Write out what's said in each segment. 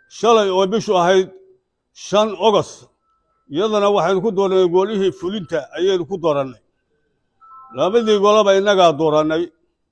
shalay oo bishu ahayd shan ogos iyadana waxaynu ku doorannay golihii fulinta ayaynu ku doorannay labadii goleba innagaa doorannay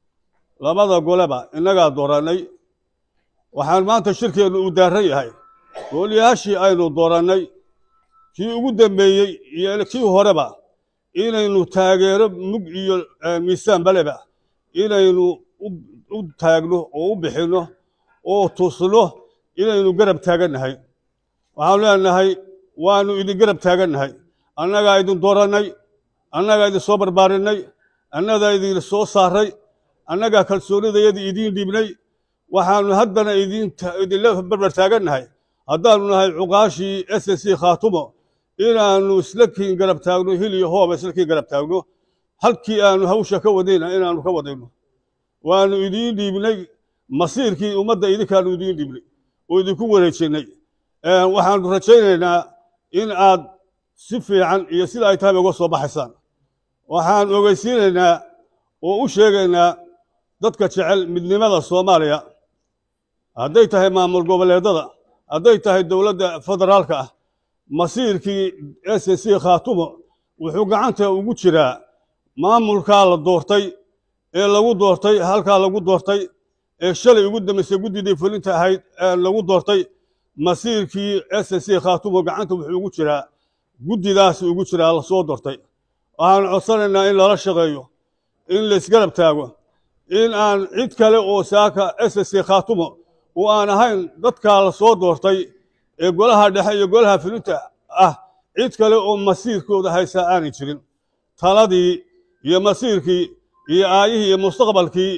labada goleba innagaa doorannay waxaan maanta shirkeennu u daarran yahay gooliyaashii aynu doorannay kii ugu dambeeyey iyo kii horeba inaynu taageero mug iyo miisaan baleba inaynu u taagno oo u bixinno oo tusno inaynu garab taagannahay waxaanu leenahay waannu idin garab taagannahay annagaa idin doorannay annagaa idin soo barbaarinay annagaa idin soo saaray annagaa kalsoonidayadii idiin dhibnay waxaannu haddana idinla barbar taagannahay haddaannu nahay cuqaashii s s c khaatumo inaannu isla kiin garab taagno hil iyo hooba isla kiin garab taagno halkii aannu hawsha ka wadayna inaannu ka wadayno waannu idiin dhiibnay masiirkii ummadda idinkaannu idiin dhiibnay oo idinku wareejinnay waxaannu rajaynaynaa in aad si fiican iyo sida ay tahay uga soo baxaysaan waxaan ogeysiinaynaa oo u sheegaynaa dadka jecel midnimada soomaaliya hadday tahay maamul goboleedada hadday tahay dowladda federaalka ah masiirkii s c khaatumo wuxuu gacanta ugu jiraa maamulkaa la doortay ee lagu doortay halkaa lagu doortay ee shalay ugu dambaysay guddidii fulinta ahayd ee lagu doortay masiirkii s c khaatumo gacanta wuxuu ugu jiraa guddidaas ugu jiraa la soo doortay waxaanu codsanaynaa in lala shaqeeyo in laysgarab taago in aan cid kale oo saaka s c khaatumo oo aan ahayn dadkaa la soo doortay ee golaha dhexe iyo golaha fulinta ah cid kale oo masiirkooda haysaa aanay jirin taladii iyo masiirkii iyo aayihii iyo mustaqbalkii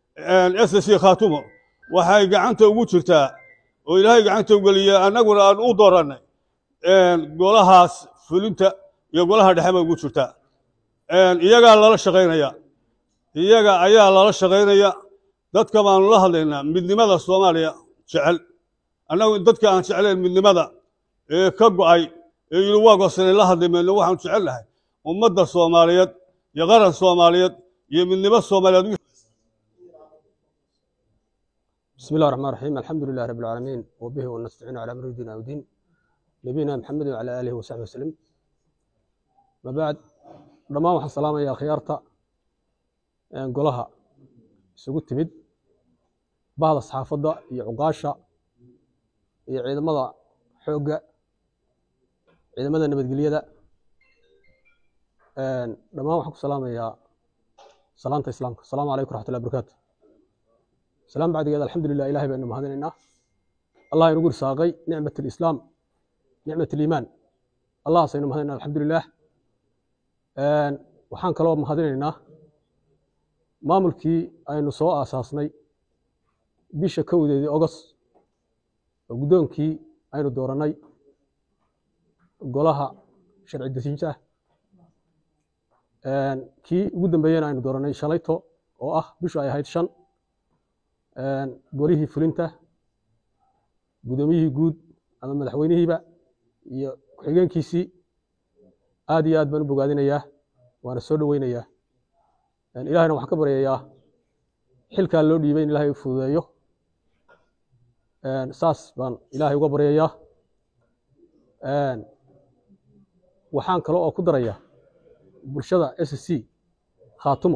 s c khaatumo waxay gacanta ugu jirtaa oo ilaahay gacanta ugeliya annaguna aan u doorannay golahaas fulinta iyo golaha dhexe bay ugu jirtaa iyagaa lala shaqaynaya iyaga ayaa lala shaqaynaya dadka baanu la hadlaynaa midnimada soomaaliya jecel annagu dadka aan jeclayn midnimada ee ka go'ay ee yidhi waa goosanay la hadli mayno waxaanu jecelnahay ummadda soomaaliyeed iyo qaran soomaaliyeed iyo midnimo soomaaliyeed بسم الله الرحمن الرحيم الحمد لله رب العالمين وبه ونستعين على امر دين ودين نبينا محمد وعلى اله وصحبه وسلم ما بعد dhammaan waxaan salaamayaa khiyaarta golaha isugu timid bahda saxaafadda iyo cuqaasha iyo ciidamada xoogga ciidamada nabadgelyada dhammaan waxaan ku salaamayaa salaanta islaamka asalaamu calaykum raxmatullahi barakaatu salaam bacdigeed alxamdulilah ilahay baynu mahadinaynaa allah inugu risaaqay nicmat alislaam nicmat aliimaan allahasaynu mahadinayna alxamdulilah waxaan kaloo mahadinaynaa maamulkii aynu soo aasaasnay bisha kowdeedii ogos oo guddoonkii aynu doorannay golaha sharci dejinta kii ugu dambeeyena aynu doorannay shalayto oo ah bishu ay ahayd shan golihii fulinta guddoomiyihii guud ama madaxweynihiiba iyo ku-xigeenkiisii aad iyo aad baan u bogaadinayaa waana soo dhoweynayaa ilahayna waxaan ka baryayaa xilkaa loo dhiibay in ilaahay u fududeeyo saas baan ilaahay uga baryayaa waxaan kale oo ku darayaa bulshada s c khaatumo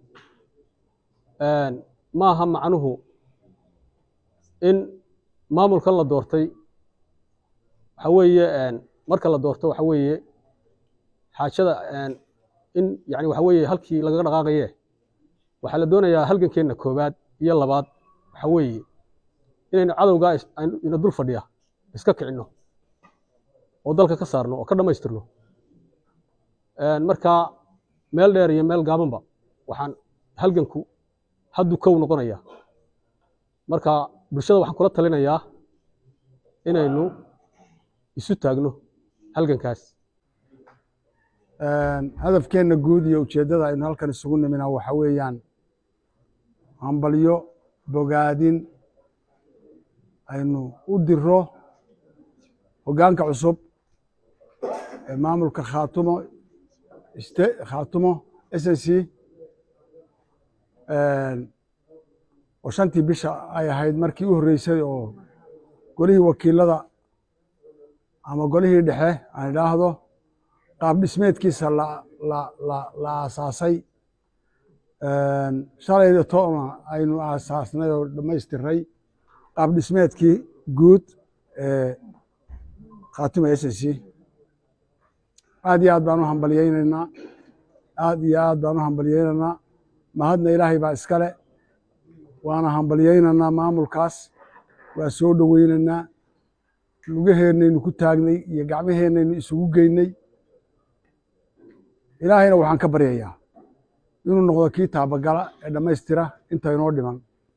maaha macnuhu in maamulkan la doortay waxa weeye marka la doorto waxa weeye xaajada in yani waxa weeye halkii lagaga dhaqaaqaye waxaa la doonayaa halgankeenna koobaad iyo labaad waxa weeye inaynu cadowgaa ina dul fadhiya iska kicinno oo dalka ka saarno oo ka dhammaystirno marka meel dheer iyo meel gaabanba waxaan halganku hadduu kow noqonaya marka bulshada waxaan kula talinayaa inaynu isu taagno halgankaas hadafkeenna guud iyo ujeeddada aynu halkan isugu nimina waxa weeyaan hambalyo bogaadin aynu u diro hoggaanka cusub ee maamulka khaatumo iste khaatumo s n c oo shantii bisha ay ahayd markii u horreysay oo golihii wakiilada ama golihii dhexe aan idhaahdo qaab dhismeedkiisa la la la la aasaasay shalayda toona aynu aasaasnay oo dhammaystiray qaab dhismeedkii guud ee khaatuma s c aad iyo aad baan u hambalyeynaynaa aad iyo aad baan u hambalyeynaynaa mahadna ilaahay baa iskale waana hambalyeynaynaa maamulkaas waa soo dhoweynaynaa lugaheennaynu ku taagnay iyo gacmaheennaynu isugu geynay ilaahayna waxaan ka baryayaa inuu noqdo kii taabagala ee dhammaystira inta inoo dhiman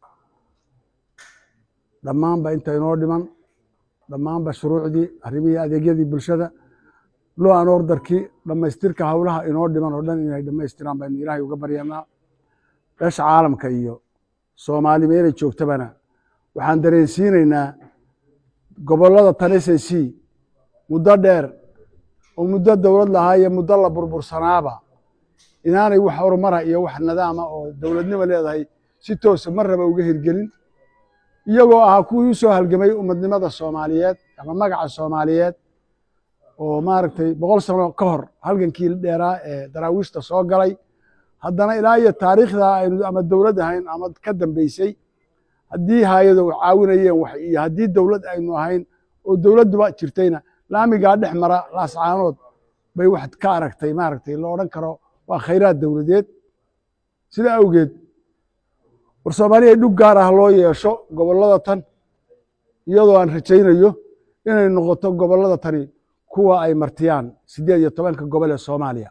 dhammaanba inta inoo dhiman dhammaanba shuruucdii arrimihii adeegyadii bulshada loo aan ordarkii dhammaystirka howlaha inoo dhiman oo dhan inay dhammaystiraan baynu ilaahay uga baryanaa beesha caalamka iyo soomaali meelay joogtabana waxaan dareensiinaynaa gobollada tan s c muddo dheer oo muddo dowlad lahaa iyo muddo la burbursanaaba inaanay wax horumara iyo wax nadaama oo dowladnimo leedahay si toosa marnaba uga hirgelin iyagoo ahaa kuwii u soo halgamay ummadnimada soomaaliyeed ama magaca soomaaliyeed oo maaragtay boqol sano ka hor halgankii dheeraa ee daraawiishta soo galay haddana ilaa iyo taariikhda aynu ama dowlad ahayn ama ka dambeysay haddii haayado caawinayeen wax iyo haddii dowlad aynu ahayn oo dowladduba jirtayna laamigaa dhex mara laascaanood bay wax ka aragtay maaragtay la odhan karo waa khayraad dowladeed sida awgeed war soomaaliya dhug gaar ah loo yeesho gobollada tan iyadoo aan rajaynayo inay noqoto gobollada tani kuwa ay martiyaan siddeed iyo tobanka gobol ee soomaaliya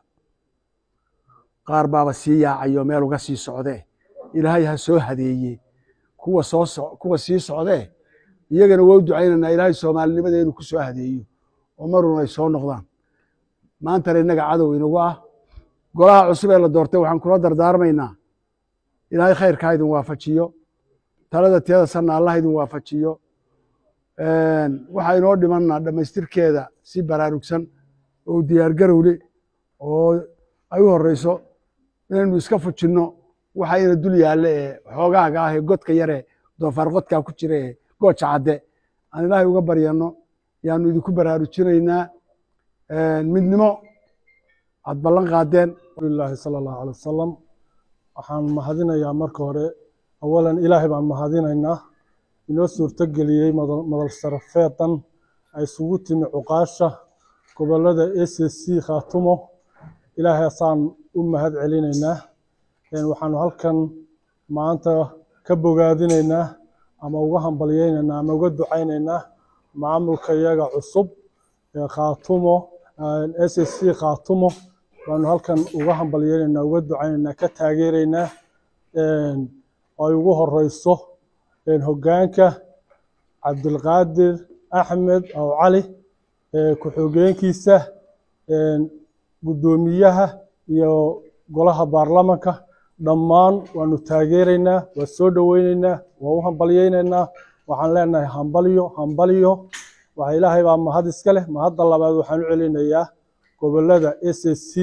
qaar baaba sii yaacayo meel uga sii socdee ilaahay ha soo hadeeye kuwa soo so kuwa sii socdee iyagana waa u ducaynaynaa ilaahay soomaalinimada inuu ku soo hadeeyo oo marun ay soo noqdaan maantana innaga cadow inagu ah golaha cusub ee la doortay waxaan kula dardaarmaynaa ilaahay khayrkaa idin waafajiyo talada tiyada sanna allah idin waafajiyo waxaa inoo dhimanna dhammaystirkeeda si baraarugsan oo diyaargarowle oo ay u horeyso inaynu iska fujinno waxa ina dul yaalle ee xoogaaga ah ee godka yare doofaar qodkaa ku jira ee gooja cadde aan ilaahay uga baryanno yaanu idinku baraarujinaynaa midnimo aad ballan qaadeen ilaahi sala allahu alay wasalam waxaan mahadinayaa marka hore awalan ilaahay baan mahadinaynaa inoo suurto geliyey madal sarafeedan ay isugu timi cuqaasha gobollada s c khaatumo ilaahay asaan u mahad celinaynaa waxaanu halkan maanta ka bogaadinaynaa ama uga hambalyeynaynaa ama uga ducaynaynaa maamulka iyaga cusub ee khaatumo s c khaatumo baanu halkan uga hambalyeynaynaa uga ducaynaynaa ka taageeraynaa oo ay ugu horeyso hoggaanka cabdilqaadir axmed aw cali ku-xogeenkiisa guddoomiyaha iyo golaha baarlamanka dhammaan waanu taageeraynaa waa soo dhoweyneynaa waa u hambalyeyneynaa waxaan leenahay hambalyo hambalyo waxa ilaahay baa mahad iska leh mahadda labaad waxaan u celinayaa gobollada s c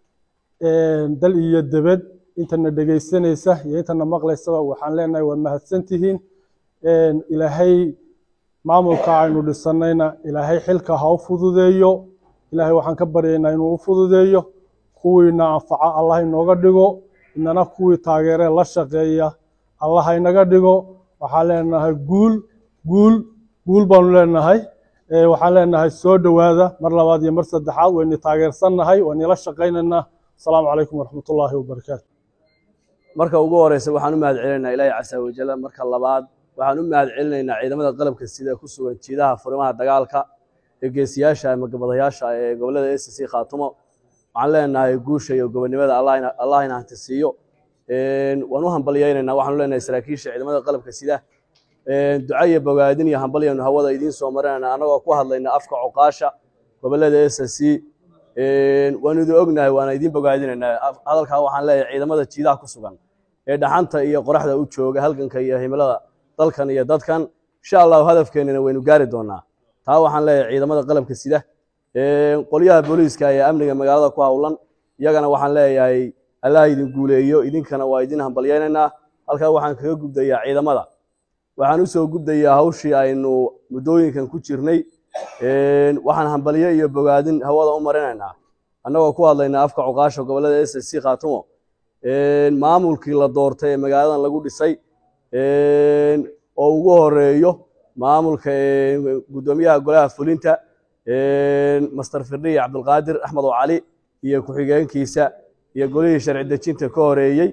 dal iyo debed intana dhegaysanaysa iyo intana maqlaysaba waxaan leenahay waa mahadsantihiin ilaahay maamulka aynu dhisanayna ilaahay xilka ha u fududeeyo ilaahay waxaan ka baryaynaa inuu u fududeeyo kuwiina anfaca allah inooga dhigo inana kuwii taageeree la shaqeeya allah inaga dhigo waxaan leenahay guul guul guul baanu leenahay waxaan leenahay soo dhowaada mar labaad iyo mar saddexaad wayni taageersannahay waynila shaqaynaynaa asalaamu calaykum waraxmatullaahi wabarakaatu marka ugu horeysa waxaan u mahad celinaynaa ilaahay casa wajalla marka labaad waxaan u mahad celinaynaa ciidamada qalabka sida ku sugan jiidaha furimaha dagaalka ee geesiyaasha ama gabadayaasha ee gobollada s c khaatumo waxaan leenahay guusha iyo gobonimada allah ina hanti siiyo waan u hambalyeynaynaa waxaanu leenahay saraakiisha ciidamada qalabka sida duca iyo bogaadin iyo hambalyanu hawada idiin soo marinayna annagoo ku hadlayna afka cuqaasha gobollada s c waanu idin ognahay waana idiin bogaadinaynaa hadalkaa waxaan leeyahay ciidamada jiidaha ku sugan ee dhaxanta iyo qoraxda u jooga halganka iyo himilada dalkan iyo dadkan insha allahu hadafkeenana waynu gaari doonaa taa waxaan leeyahay ciidamada qalabka sida qolyaha booliiska ee amniga magaalada ku howlan iyagana waxaan leeyahay allah idin guuleeyo idinkana waa idin hambalyeynaynaa halkaa waxaan kaga gudbayaa ciidamada waxaan u soo guddayaa hawshii aynu muddooyinkan ku jirnay waxaan hambalyo iyo bogaadin hawada u marinaynaa annagoo ku hadlaynaa afka cuqaasha gobollada s c khaatumo maamulkii la doortay ee magaaladan lagu dhisay oo ugu horeeyo maamulka guddoomiyaha golaha fulinta master firdhiye cabdulqaadir axmed oo cali iyo ku-xigeenkiisa iyo golihii sharci dejinta ka horeeyey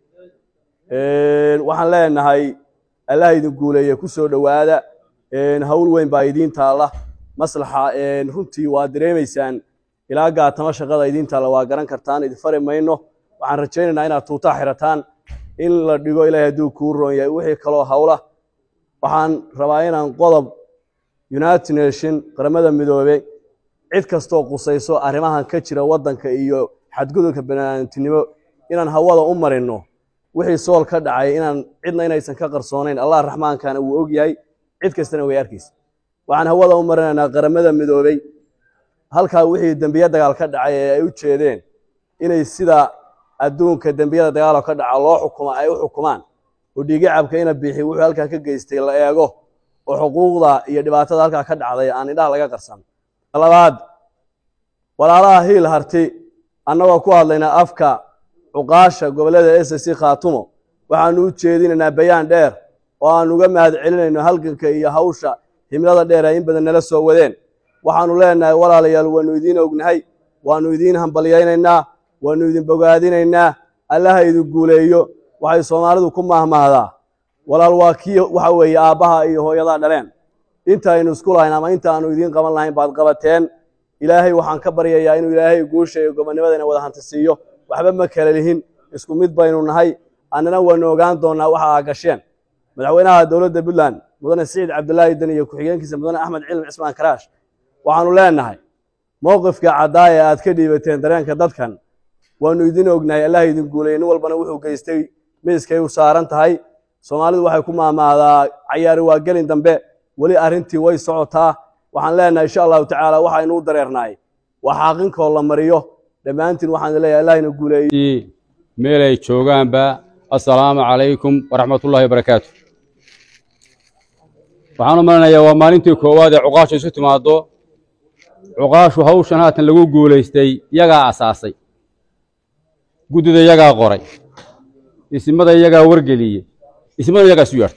waxaan leenahay allah idin guuleeye ku soo dhowaada hawl weyn baa idiin taalla maslaxa runtii waa dareemaysaan ilaa gaatamo shaqada idiin taalla waa garan kartaan idin fari mayno waxaan rajaynaynaa inaad tuutaa xirataan in la dhigo ilaahay hadduu kuu roon yahay wixii kaloo hawla waxaan rabaa inaan qodob united nation qaramada midoobe cid kastoo qusayso arrimahan ka jira waddanka iyo xadgudubka banaantinimo inaan hawada u marino wixii sool ka dhacay inaan cidna inaysan ka qarsoonayn allah raxmaankana wuu og yahay cid kastana way arkaysa waxaan hawada u marinaynaa qaramada midoobey halkaa wixii dembiye dagaal ka dhacay ee ay u jeedeen inay sida adduunka dembiyada dagaalo ka dhaca loo xukuma ay u xukumaan oo dhiigicabka ina biixi wuxuu halkaa ka geystay la eego oo xuquuqda iyo dhibaatada halkaa ka dhacday aan indhaha laga qarsan labaad walaalaha hiil harti annagoo ku hadlaynaa afka cuqaasha gobollada s c khaatumo waxaanu u jeedinaynaa bayaan dheer oo aan uga mahad celinayno halganka iyo hawsha himlada dheer ay in badan nala soo wadeen waxaanu leenahay walaalayaal waanu idiin ognahay waanu idiin hambalyaynaynaa waanu idin bogaadinaynaa allaha idin guuleeyo waxay soomaalidu ku mahmahdaa walaal waa kii waxa weeye aabbaha iyo hooyadaa dhaleen inta aynu isku lahayn ama inta aanu idiin qaban lahayn baad qabateen ilaahay waxaan ka baryayaa inuu ilaahay guusha iyo gobonnimadana wada hanti siiyo waxba ma kala lihin isku mid baynu nahay annana waanu ogaan doonnaa waxa aa gasheen madaxweynaha dowladda puntland mudane siciid cabdilaahi dan iyo ku-xigeenkiisa mudane axmed cilmi cismaan karaash waxaanu leenahay mowqifka caddaa ee aad ka dhiibateen dareenka dadkan waanu idin ognahay allah idin guuleeyey nin walbana wuxuu geystay miiskay u saaran tahay soomaalidu waxay ku maamaadaa cayaari waa gelin dambe weli arrintii way socotaa waxaan leenahay insha allahu tacaala waxaynu u dareernaay waa xaaqinkoo la mariyo dhammaantiin waxaan leeyahay allah ina guuleeyey meel ay joogaanba assalaamu calaykum waraxmatullahi wabarakaatu waxaan u malinayaa waa maalintii koowaad ee cuqaashu isu timaaddo cuqaashu hawshan haatan lagu guulaystay yagaa asaasay guddida yagaa qoray isimada yagaa wargeliyey ismada yagaa isu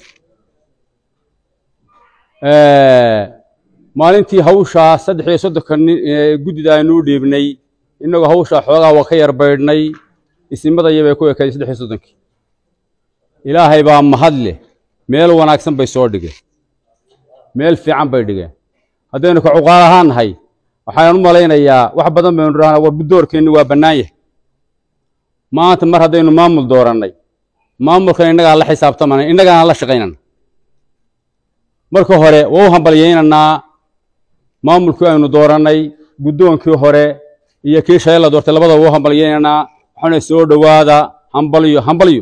yeertay maalintii hawshaa saddex iyo soddonka nin guddida aynu u dhiibnay innagoo hawshaa xoogaa waa ka yar baydhnay isimada yabay ku ekaday saddex iyo soddonkii ilaahay baa mahad leh meel wanaagsan bay soo dhigeen meel fiican bay dhigeen haddaynu ka cuqaal ahaan nahay waxaan u malaynayaa wax badan baynu dhahnaa war buddoorkeenni waa bannaan yahay maanta mar haddaynu maamul doorannay maamulkan innagaa la xisaabtamana innagaana la shaqaynana marka hore waa u hambalyaynaynaa maamulkii aynu doorannay guddoonkii hore iyo kii shalay la doortay labadaba waa u hambalyaynaynaa waxaana soo dhowaada hambalyo hambalyo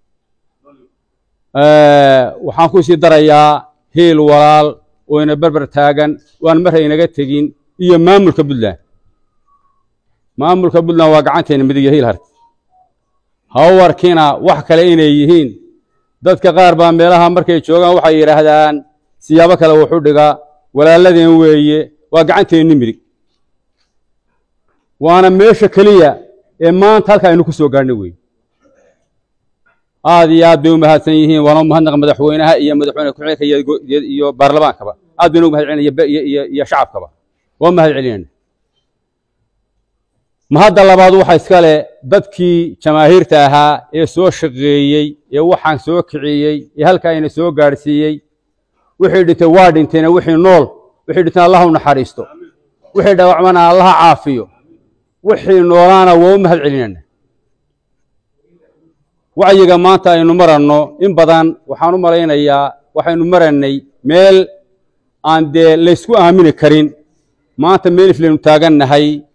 waxaan ku sii darayaa hiil walaal oo ina berber taagan waan mar inaga tegin iyo maamulka puntland maamulka puntland waa gacanteena midig iyo hiil harti hawarkina wax kale inay yihiin dadka qaar baa meelaha markay joogaan waxay yidhaahdaan siyaabo kale wuxu dhigaa walaaladeen weeye waa gacanteenni midig waana meesha keliya ee maanta halka aynu ku soo gaadhnay weeye aad iyo aad bay u mahadsan yihiin waana u mahadnaqa madaxweynaha iyo madaxweyne ku-xigeenka iyo baarlamaankaba aad baynu u mahad celinaya iyo shacabkaba waa mahad celinayna mahadda labaad waxa iskale dadkii jamaahiirta ahaa ee soo shaqeeyey ee waxaan soo kiciyey ee halkaa ina soo gaadhsiiyey wixii dhintay waa dhinteena wixii nool wixii dhintay allah u naxariisto wixii dhaawacmana allaha caafiyo wixii noolaana waa u mahad celinayna wacyiga maanta aynu maranno in badan waxaan u malaynayaa waxaynu marannay meel aan dee laysku aamini karin maanta meel iflaynu taagannahay